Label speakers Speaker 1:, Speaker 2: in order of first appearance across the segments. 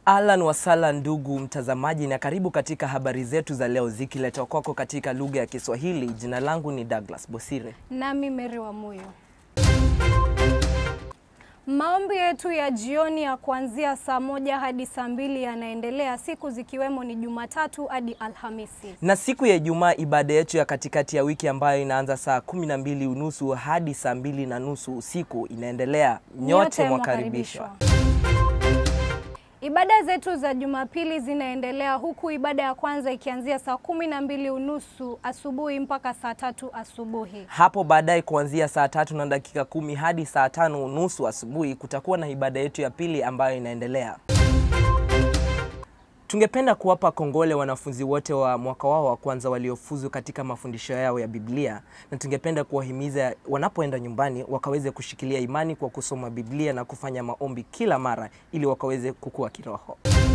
Speaker 1: Ahlan wasala ndugu mtazamaji, na karibu katika habari zetu za leo zikiletwa kwako katika lugha ya Kiswahili. Jina langu ni Douglas Bosire.
Speaker 2: Nami Mary wa Muyo. Maombi yetu ya jioni ya kuanzia saa moja hadi saa mbili yanaendelea siku zikiwemo ni Jumatatu hadi Alhamisi.
Speaker 1: Na siku ya Ijumaa ibada yetu ya katikati ya wiki ambayo inaanza saa kumi na mbili unusu hadi saa mbili na nusu usiku inaendelea. Nyote mwakaribishwa.
Speaker 2: Ibada zetu za Jumapili zinaendelea huku ibada ya kwanza ikianzia saa kumi na mbili unusu asubuhi mpaka saa tatu asubuhi.
Speaker 1: Hapo baadaye kuanzia saa tatu na dakika kumi hadi saa tano unusu asubuhi kutakuwa na ibada yetu ya pili ambayo inaendelea. Tungependa kuwapa kongole wanafunzi wote wa mwaka wao wa kwanza waliofuzu katika mafundisho yao ya Biblia, na tungependa kuwahimiza wanapoenda nyumbani wakaweze kushikilia imani kwa kusoma Biblia na kufanya maombi kila mara ili wakaweze kukua kiroho.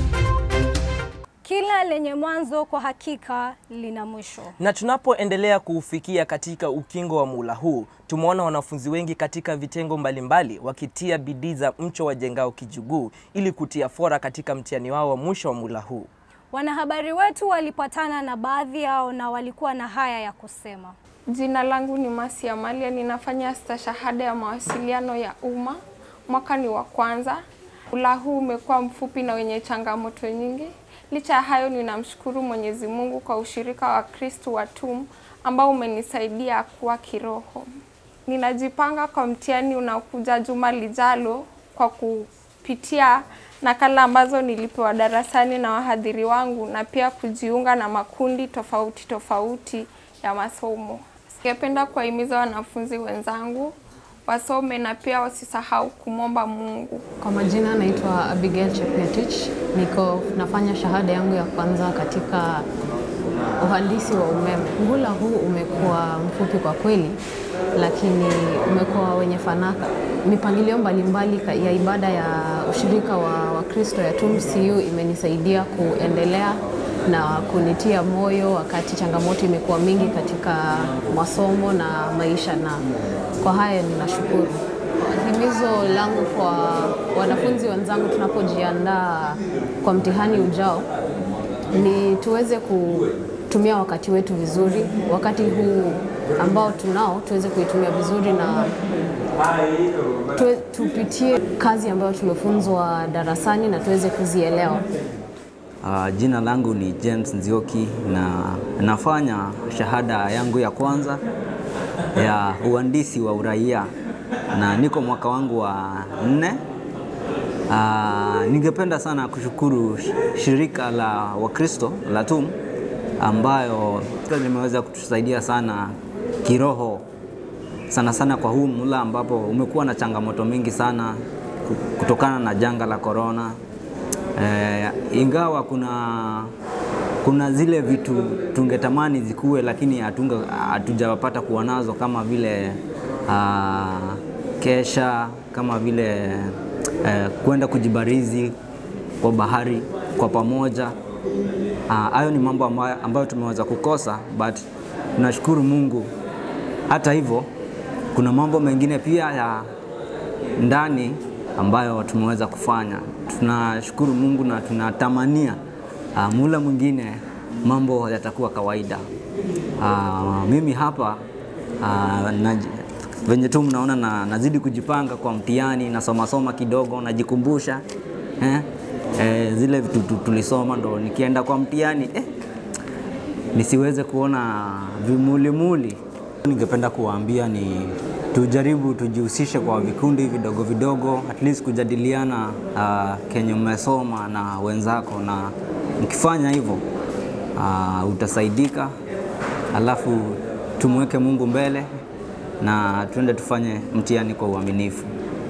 Speaker 2: Kila lenye mwanzo kwa hakika lina mwisho.
Speaker 1: Na tunapoendelea kuufikia katika ukingo wa muhula huu, tumeona wanafunzi wengi katika vitengo mbalimbali wakitia bidii za mcho wajengao kijuguu ili kutia fora katika mtihani wao wa mwisho wa muhula huu.
Speaker 2: Wanahabari wetu walipatana na baadhi yao na walikuwa na haya ya kusema.
Speaker 3: Jina langu ni Masi Amalia, ninafanya stashahada ya mawasiliano ya umma, mwaka ni wa kwanza. Muhula huu umekuwa mfupi na wenye changamoto nyingi. Licha ya hayo, ninamshukuru Mwenyezi Mungu kwa ushirika wa Kristu wa TUM ambao umenisaidia kuwa kiroho. Ninajipanga kwa mtihani unaokuja juma lijalo kwa kupitia nakala ambazo nilipewa darasani na wahadhiri wangu na pia kujiunga na makundi tofauti tofauti ya masomo. Ningependa kuwahimiza wanafunzi wenzangu wasome na pia wasisahau kumwomba Mungu.
Speaker 4: Kwa majina naitwa Abigail Chepetich, niko nafanya shahada yangu ya kwanza katika uhandisi wa umeme. Muhula huu umekuwa mfupi kwa kweli, lakini umekuwa wenye fanaka. Mipangilio mbalimbali ya ibada ya ushirika wa Wakristo ya TUM CU imenisaidia kuendelea na kunitia moyo wakati changamoto imekuwa mingi katika masomo na maisha, na kwa haya ninashukuru. Himizo langu kwa wanafunzi wenzangu tunapojiandaa kwa mtihani ujao ni tuweze kutumia wakati wetu vizuri, wakati huu ambao tunao tuweze kuitumia vizuri na tuwe, tupitie kazi ambayo tumefunzwa darasani na tuweze kuzielewa.
Speaker 5: Uh, jina langu ni James Nzioki na nafanya shahada yangu ya kwanza ya uhandisi wa uraia na niko mwaka wangu wa nne. Uh, ningependa sana kushukuru shirika la Wakristo la TUM ambayo limeweza kutusaidia sana kiroho sana sana kwa huu mula ambapo umekuwa na changamoto mingi sana kutokana na janga la korona. Eh, ingawa kuna kuna zile vitu tungetamani zikuwe, lakini hatunga hatujapata kuwa nazo kama vile uh, kesha kama vile uh, kwenda kujibarizi kwa bahari kwa pamoja. Hayo uh, ni mambo ambayo, ambayo tumeweza kukosa, but tunashukuru Mungu. Hata hivyo kuna mambo mengine pia ya ndani ambayo tumeweza kufanya. Tunashukuru Mungu na tunatamania uh, mula mwingine mambo yatakuwa kawaida. Uh, mimi hapa uh, na, venye tu mnaona na, nazidi kujipanga kwa mtihani, nasoma soma kidogo, najikumbusha eh, eh, zile vitu tulisoma ndo nikienda kwa mtihani eh, nisiweze kuona vimulimuli. Ningependa kuwaambia ni tujaribu tujihusishe kwa vikundi vidogo vidogo, at least kujadiliana uh, kenye umesoma na wenzako, na mkifanya hivyo uh, utasaidika. Alafu tumweke Mungu mbele na tuende tufanye mtihani kwa uaminifu.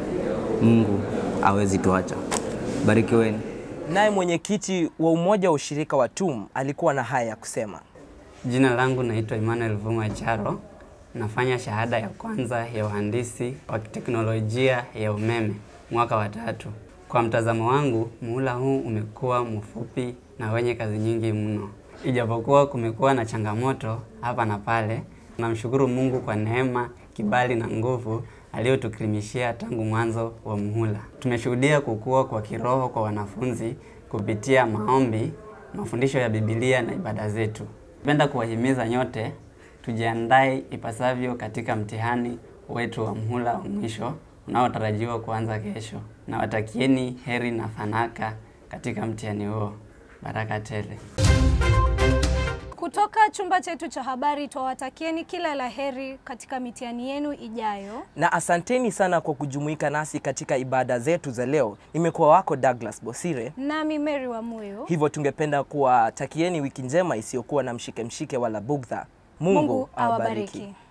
Speaker 5: Mungu hawezi tuacha. Barikiweni.
Speaker 1: Naye mwenyekiti wa umoja wa ushirika wa TUM alikuwa na haya ya kusema.
Speaker 6: Jina langu naitwa Emmanuel Vuma Charo. Nafanya shahada ya kwanza ya uhandisi wa teknolojia ya umeme mwaka wa tatu. Kwa mtazamo wangu, muhula huu umekuwa mfupi na wenye kazi nyingi mno. Ijapokuwa kumekuwa na changamoto hapa na pale, namshukuru Mungu kwa neema, kibali na nguvu aliyotukirimishia tangu mwanzo wa muhula. Tumeshuhudia kukua kwa kiroho kwa wanafunzi kupitia maombi, mafundisho ya Biblia na ibada zetu. Napenda kuwahimiza nyote tujiandae ipasavyo katika mtihani wetu wa mhula wa mwisho unaotarajiwa kuanza kesho. Nawatakieni heri na fanaka katika mtihani huo. Baraka tele.
Speaker 2: Kutoka chumba chetu cha habari twawatakieni kila la heri katika mitihani yenu ijayo.
Speaker 1: Na asanteni sana kwa kujumuika nasi katika ibada zetu za leo. Nimekuwa wako Douglas Bosire.
Speaker 2: Nami Mary wa Moyo.
Speaker 1: Hivyo tungependa kuwatakieni wiki njema isiyokuwa na mshike mshike wala bugdha. Mungu,
Speaker 2: Mungu
Speaker 1: awabariki.
Speaker 2: awabariki.